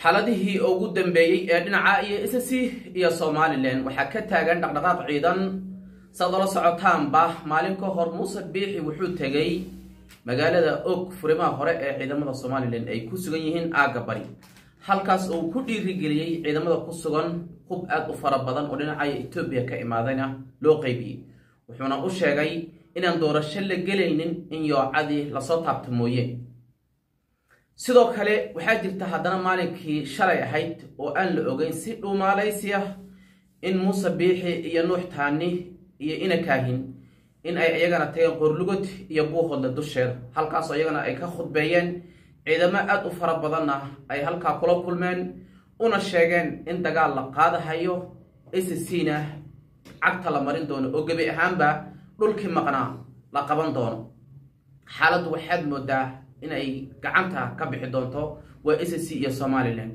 xaaladihii ugu dambeeyey ee dhinaca iyo ssc iyo somalilan waxaa ka taagan dhaqdhaqaaq ciidan saad ola socotaanba maalin ka hor muuse biixi wuxuu tegey magaalada og furimaha hore ee ciidamada somalilan ay ku sugan yihiin aagga bari halkaas uu ku dhiirigeliyey ciidamada ku sugan hub aada u fara badan oo dhinacaya etoobiya ka imaadayna loo qeybiyey wuxuuna u sheegay inaan doorasho la gelaynin in yoocadii lasoo taabto mooye sidoo kale waxaa jirta haddana maalinkii shalay ahayd oo aan la ogeyn si dhuumaalaysi ah in muuse biixi iyo nuux taani iyo ina kaahin in ay iyagana tageen qorlugod iyo buuhodle dusheeda halkaasoo iyagana ay ka khudbeeyeen ciidamo aada u fara badanna ay halkaa kula kulmeen una sheegeen in dagaal la qaadahayo scna cagta la marin doono oo gebi ahaanba dhulkii maqnaa la qaban doono xaaladdu waxaad moodaa inay gacanta ka bixi doonto waa sc iyo somalilan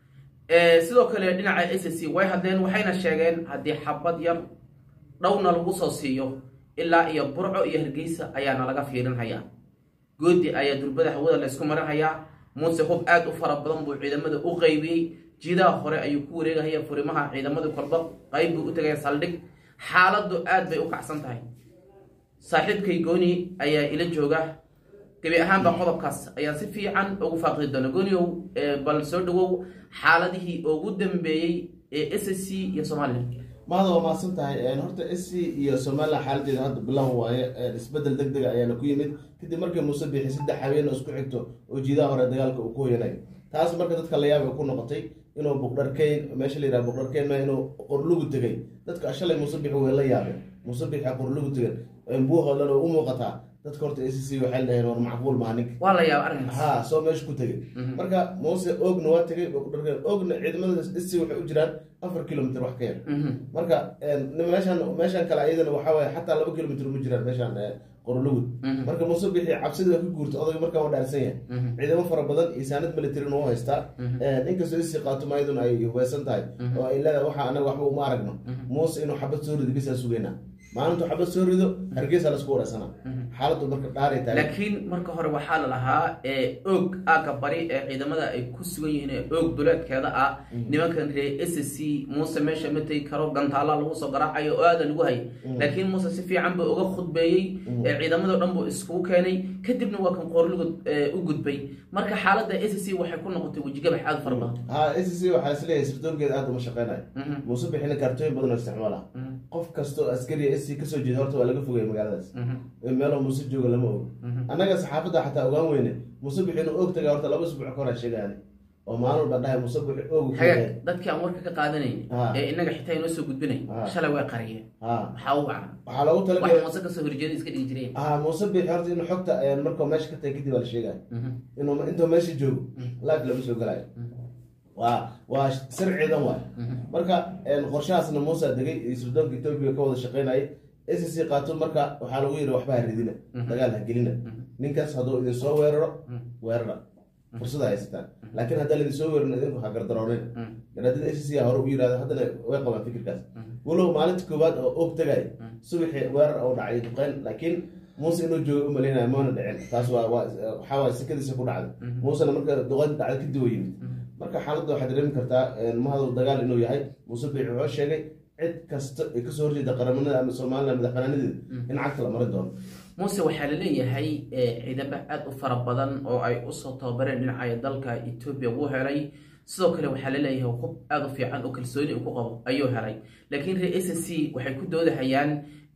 sidoo kale dhinaca sc way hadleen waxayna sheegeen haddii xabad yar dhowna lagu soo siiyo ilaa iyo burco iyo hargeysa ayaana laga fiirinhayaa goodi ayaa durbada hawada laysku marinhayaa muuse hub aada u fara badan buu ciidamada u qeybiyey jiidaha hore ayuu ku wareegahaya furimaha ciidamadii kolba qayb buu u tagaya saldhig xaaladdu aad bay u kacsan tahay saaxiibkay gooni ayaa ila jooga gebi ahaanba qodobkaas ayaan si fiican ugu faaqidi doona gooniow bal soo dhawow xaaladihii ugu dambeeyey ee s c iyo somalilan mahada waa mahadsan tahay horta s c iyo somalilan xaaladeeda hadda bilow waaye isbedel deg dega ayaana ku yimid kadib markii muuse biixi saddex habeen oo isku xigto oo jiidaha hore dagaalka uu ku hoyanay taas marka dadka layaab ay ku noqotay inuu buqdharkeyn meesha la yidhaha buqdharkeyn ma inuu qorlugu tegay dadka shalay muuse biixi way la yaabeen muuse biixi qorlugu tegan buuhoodlan oo u muuqataa dadka horta s c waxay dhaheen war macquul maha ninka waa la yaaba arrinkaas ha soo meesha ku tegay marka muuse oogna waa tegay buqdharkeyn oogna ciidamada s c waxay u jiraan afar kilomitr wax ka yar marka meeshan meeshan kale iyadana waxaa waaye xataa laba kilomitr uma jiraan meeshan qorlugud marka muuse bixi cabsida waa ka guurta odayga markaa waa dhaarsan yahay ciidamo fara badan iyo saanad militarin u haystaa inkastoo isii qaato maayaduna ay hubeysan tahay oo ay leedahay waxa anaga waxba uma aragno muuse inuu xabad soo rido bisaa sugeynaa maalintu xabad soo rido hargeysa lasku wareysana xaaladdu marka dhaaray tahay laakiin marka hore waxaa la lahaa oog aagga bari ee ciidamada ay ku sugan yihiin ee oog duleedkeeda ah nimankan ree s c muuse meesha ma tegi karo gantaala lagu soo garaacayo oo aada lagu hay laakiin muuse si fiican buu uga khudbeeyey ciidamadoo dhan buu iskugu keenay kadibna waa kan qoorlugud u gudbay marka xaaladda s c waxay ku noqotay wejigabax aada fara badan ha s c waxaa isleeyahay sirdoonkeeda aada uma shaqeynayo muuse bixina kaartooyin badan oo isticmaala qof kastoo askariya s c kasoo jeeda horta waa laga fogaya magaaladaas meeloo muuse jooga lama og annaga saxaafadda xataa ogaan weyne muuse bixi inuu og taga horta laba isbuuc kahor sheegaan oo maalin walba dhahay muuse bixi og hagaag dadkii aan warka ka qaadanayn ee inaga xitaa inoo soo gudbinay shalay way qariyeen ha maxaa u wacna waxaa loogu wax talagalay muuse kasoo horjeeda iska dhigi jireen ha muuse bixi horta inuu xogta markuu meesha ka tagay kadib waa la sheegaya inuu intuu meesha joogo live lama soo galayo waa waa sir ciidan waay marka qorshahaasna muuse degay iyo sirdoonka etoobiya ka wada shaqeynayay s c qaato marka waxaa lagu yidhi waxba ha ridina dagaal ha gelina ninkaas hadduu idin soo weeraro weerara fursada haysataan laakiin haddaan idin soo weerin idinku ha gardaroonin garaadada s c hore u yidhahdo haddana way qabaan fikirkaas walow maalinta koowaad oo og tagay subaxii weerar oo dhacay duqeyn laakiin muuse inuu jooga u malaynayo maana dhicin taas waa waa waxaa waay sikadiisa ku dhacday muusena marka duqeyn dhacday kadib oo yimid marka xaaladda waxaad dareemi kartaa mahadu dagaal inuu yahay muuse biixi wuxuu sheegay cid kasta ay kasoo horjeeda qaramanada ama somalilan madaxbanaanadeeda in cagta la marin doono muuse waxaa la leeyahay ciidamo aada u fara badan oo ay usoo tababareen dhinacaya dalka etoobiya wuu helay sidoo kale waxaa la leeyahay hub aada u fiican oo kalsooni uu ku qabo ayuu helay laakiin ree s c waxay ku doodahayaan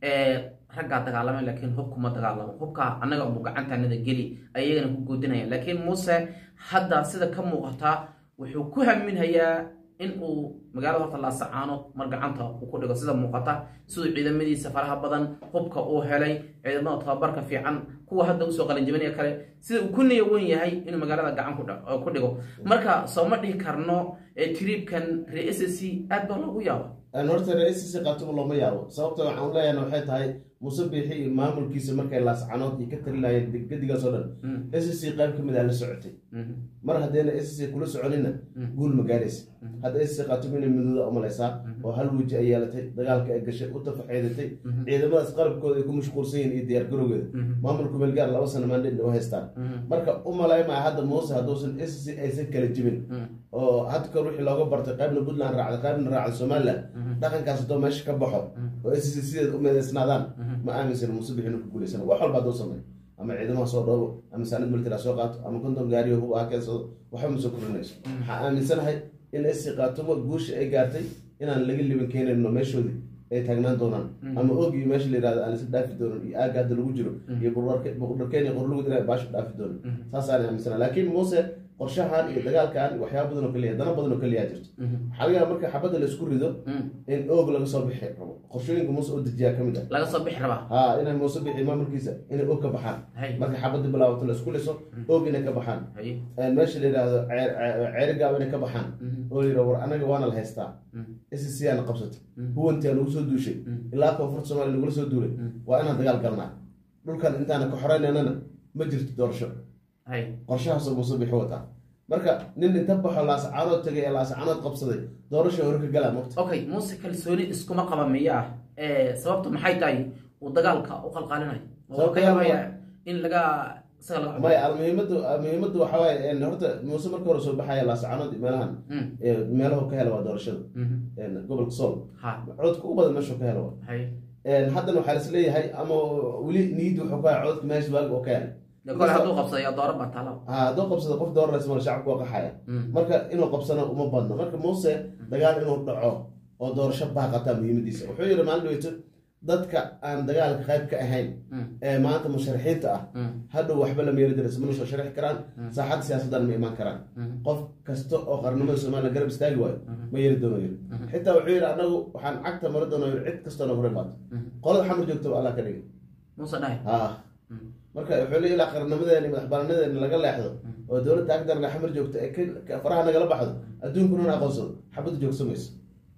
raggaa dagaalamay laakiin hub kuma dagaalamo hubka annaga ubu gacantanada geli ay iyagana ku goodinayaan laakiin muuse hadda sida ka muuqata wuxuu ku haminhayaa in uu magaalada horta laasacaano mar gacanta uu ku dhigo sida muuqata siduu ciidamadiisa faraha badan hubka uu helay ciidamada tababarka fiican kuwa hadda usoo qalinjibinaya kale sida uu ku niya wen yahay inuu magaalada gacan ku dhigo marka soo ma dhihi karno triibkan ree s c aad baa loogu yaaba horta ree s c qaatuba looma yaabo sababta waxaan leeyahan waxay tahay muuse biixi iyo maamulkiisa markay laascanood iyo ka talinayeen gedigaas oo dhan s c qayb ka mid a la socotay mar haddayna s c kula soconina guul ma gaaraysa hadda s c qaatuba inay midooda umalaysaa oo hal weji ay yeelatay dagaalka ay gashay u tafaxeedatay ciidamadaas qalabkooda ay ku mashquulsan yihin iyo diyaargarowgeeda maamulku meelgaar laba sana maandhin u haystaan marka u malaymaya hadda muuse hadduusan s c aysan kala jibin oo hadda kor wixii looga bartay qaybna puntland raacday qaybna raacday somaliland dhaqankaas haddoo meesha ka baxo oo s c sideed u meedeysnaadaan ma aaminsan muuse bixi inuu ku guuleysana wax walba hadduu sameeyo ama ciidamaha soo dhoobo ama saanad military ha soo qaato ama konton gaariyo hub ha keensado waxba ma soo korinayso waxaa aaminsanahay in sc qaatumo guusha ay gaartay inaan laga liban keenayno meeshoodii ay taagnaan doonaan ama ogi meesha la yirahdo aan isla dhaafi doonan iyo aaga hadda lagu jiro iyo buqdharkeen iyo qorlugud inay baashu dhaafi doonan saasaan aaminsana laakiin muuse qorshahan iyo dagaalkan iyo waxyaaba badan oo kaliya dana badan oo kaliya jirto waxaa laga yaaba marka xabadda la isku rido in oog laga soo bixi rabo qorshooyinka muuse oo dejiyaa ka mid ah laga soo bixi rabaa ha inay muuse bixi maamulkiisa inay oog ka baxaan Hay. marka xabadda bilaabato la isku liso oog inay ka baxaan Haye. meesha la yidhaahdo ceerigaab inay ka baxaan oo la yidhahdo war anaga waana la haystaa sc aana qabsatay huwantii aan ugu soo duushay ilaa koonfurta soomaaliya nagula soo duulay waa inaan dagaal galnaa dhulkan intaana ka xoreynanana ma jirto doorasho Haye. qorshahaasoo muuse bixi wataa marka nin inta baxo laascaanood tagay ee laascaanood qabsaday doorasho hore ka galaa mogta okay muuse kalsooni iskuma qaba miyaa ee sababtu maxay tahay uu dagaalka u qalqaalinayo oo ka yaabaya in laga isaga laga maya almuhiimadu muhiimadu waxa waaye een, horta muuse marka hore soo baxaya laascaanood iyo meelahan Mm. ee, meelahu ka hela waa doorashada Mhm. een, gobolka sool ha codka u badan meeshuu ka helo waa haye Een, haddana waxaa is leeyahay ama weli niyadda wuxuu ka codka meesha waagi oo ka helay de kole hadduu qabsadayo dooro baa taala ha hadduu qabsado qof dooranaysa mala shacabku waa qaxaya Mm. marka inuu qabsano uma badno marka muuse dagaal inuu dhaco oo doorasho baaqataa muhiimadiisa wuxuu yidhi maalin dhaweyto dadka aan dagaalka qayb ka ahayn Mm. ee maanta musharaxiinta ah Mm. hadhow waxba lama yeeli darayso mana soo sharixi karaan saaxadda siyaasaddan ma imaan karaan Mm. qof kasta oo qarnimada somalilan garab istaagi waayo ma yeeli doono yiri xitaa wuxuu yidhi anagu waxaan cagta mari doono yiri cid kastoo nagu reebaato qolada xamar joogto allah ka dhigay muuse dhahay ha marka wuxuu leeyahay ilaa qarnimadeena madax bannaanadeena laga leexdo oo dowladda agdarna xamar joogto ee ka- ka- faraha nagala baxdo adduunkuna na aqoonsado xabadda joogsamayso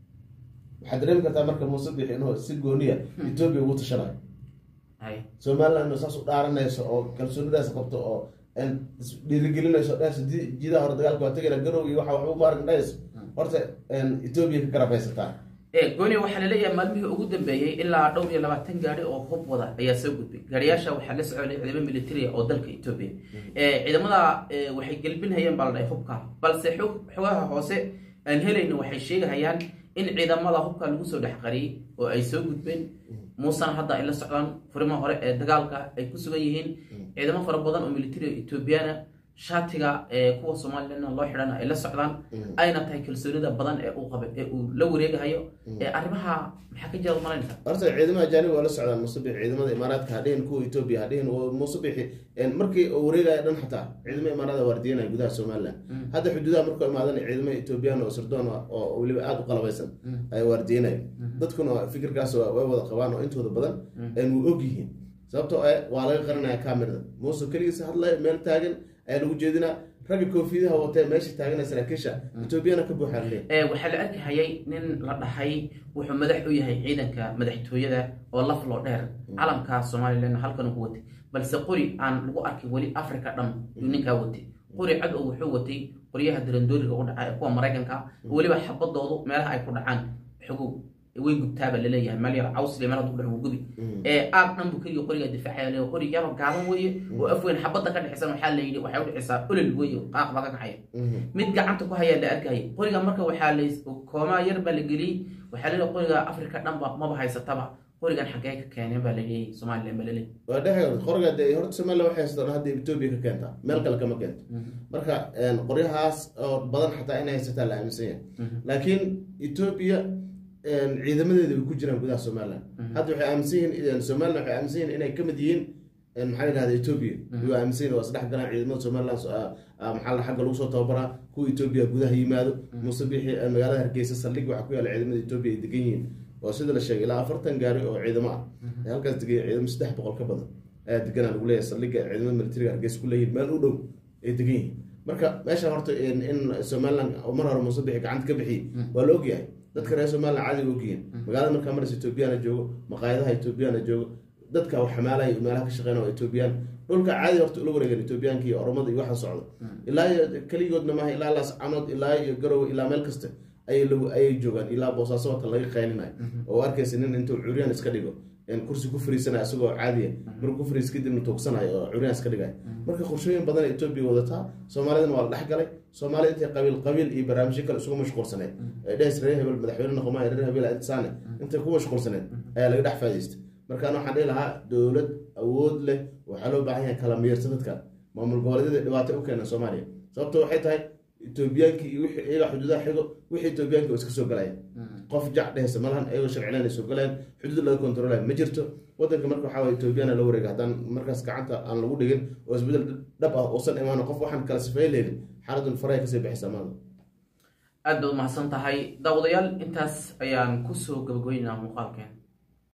waxaad dareemi kartaa marka muuse bixi inuu si gooniya etoobiya ugu tashanayo haye somaliland saas u dhaaranayso oo kalsoonidaas qabto oo een is- dhiirigelinayso dhehayso di- jidaha hore dagaalka waa tegayna garow iyo waxa waxba maarin dhahayso horta een etoobiya ka garab haysataa ee gooni waxaa laleeyahay maalmihii ugu dambeeyey ilaa dhowr iyo labaatan gaari oo hub wada ayaa soo gudbay gaariyaasha waxaa la soconay ciidamo militariya oo dalka etoobiya ee ciidamada ee, waxay gelbinhayeen baa la dhahay hubka balse xog xogaha hoose aan helayna waxay sheegahayaan in ciidamada hubka lagu soo dhex qariyey oo ay soo gudbeen muusena hadda ay la socdaan furimaha hore ee dagaalka ay ku sugan yihiin ciidamo fara badan oo militari etoobiyana shaatiga ee kuwa somalilan loo xidhana ay la socdaan ayna tahay kalsoonida badan ee uu qaba ee uu la wareegahayo ee arrimaha maxaa ka jira malanaysa horta ciidamada ajaanib waa la socdaan musabix ciidamada imaaraadka hadhihin kuwa etoobiya hadhihin musabixi markii uu wareegaya dhan xataa ciidamada imaaraada waardiyanaya gudaha somaliland hadda xuduudaha markuu imaadan ciidamada etoobiyaan oo sirdoon ah oo weliba aada u qalabaysan ay waardiyanaya dadkuna fikirkaas waa- way wada qabaan oo intooda badan een wuu og yihiin sababtoo eh waa laga qaranaya kamerada muuse keligiisa hadlaya meel taagan ayaa lagu jeedinaa ragga koofiyaha watee meesha taaganaya saraakiisha etoobiyana ka buuxaa leeyahay ee waxaa la arkahayay nin la dhahay wuxuu madax u yahay ciidanka madaxtooyada oo laf loo dheer calamka somalilan halkan ugu watay balse qori aan lagu arkin weli africa dhan yuu ninkaa watay qori cad oo wuxuu watay qoryaha darandooriga u dhaca ee kuwa maraykanka weliba xabadoodu meelaha ay ku dhacaan xogow way gubtaaba laleeyahay meel yar cawsle meel haduu dhaco gubi ee aag dhan buu keliya qoriga difaacaya leeyahay qori yaroo gaaban weeye oo afweyn xabadda ka dhexeysan waxaa la yidhi waxay u dhexeysaa olol weeye qaaq baa ka kacaya mid gacanta ku hayaa la arkayay qoriga marka waxaa la koomaa yar baa la geliyey waxaa leeyahay qoriga afrika dhanba maba haysataba qorigan xaggee ka keeneen baa laleeyahay somalilan baa laleeyahay waa dhexe qoriga dee horta somaliland waxay haystaan hadda etoobiya ka keentaa meel kale kama keento marka een, qoryahaas oo badan xataa inay haysataa la aaminsan yahay laakiin etoobiya een, ciidamadeeda way ku jiraan gudaha somaliland hadda waxay aaminsan yihiin somaliland waxay aaminsan yihiin inay kamid yihiin een, maxaa la yidhahda etoobiya way aaminsan yihiin waa isdhex galaan ciidamada somaliland so- ah, ah, maxaa la xagga lagu soo tababaraa kuwa etoobiya gudaha yimaado muuse bixi eh, magaalada hargeysa saldhig waxaa ku yaala ciidamada etoobiya ay degan yihiin oo sida la sheegay ilaa afartan gaari oo ciidamo ah ee halkaas degaya ciidamo saddex boqol ka badan ayaa deganaa lagu leeyahay saldhigga ciidamada militariga hargeysa ku leeyihiin meel u dhow ay degan yihiin marka meesha horta in in somaliland oo mar hore muuse bixi gacanta ka bixiyey waa la ogyahay dadka reer somaliland caadi way ogyihiin magaalada markaa maraysa etoobiyana joogo maqaayadaha etoobiyana joogo dadka wax xamaalaya iyo meelaha ka shaqeynaya waa etoobiyaan dhulka caadi horta ula wareegan etoobiyaanka iyo oromada iyo waxa socdo ilaa iyo keligoodna maaha ilaa laascanood ilaa iyo garowe ilaa meel kasta ayay lagu ayay joogaan ilaa boosaaso wata laga qaylinayo oo arkaysa nin intuu curyaan iska dhigo kursi ku fariisanaya isagoo caadiya markuu ku fariis kadibna tuugsanayo oo curyaans ka dhigaya marka qorshooyin badan ee etoobiya wadataa soomaalidana waa la dhex galay soomaalida intay qabiil qabiil iyo barnaamijyo kale isugu mashquulsaneed ee dhehes reer hebel madaxweyne noqomaya reer hebel insaane intay ku mashquulsaneed ayaa laga dhex faa'idaystay markaan waxaan dhihi lahaa dowlad awood leh waxaa loo baahan yahay kala miyirsa dadka maamul goboleedyada dhibaato u keena soomaaliya sababto waxay tahay etoobiyaanki iyo wixii iyaga xuduudaha xigo wixii etoobiyaanki iska soo galaya qof jac dhehaysa malahan iyagoo sharcileen ay soo galayaan xuduud laga kontroolaya ma jirto wadanka marka waxaa waye etoobiyana la wareega haddaan markaas gacanta aan lagu dhigin oo isbedel dhab ah uusan imaan qof waxaan kala sifeyn leynin xaaladun farahay kasii baxaysa maada aad baad umahadsan tahay daawadayaal intaas ayaan kusoo gabagooynaa muuqaalkeen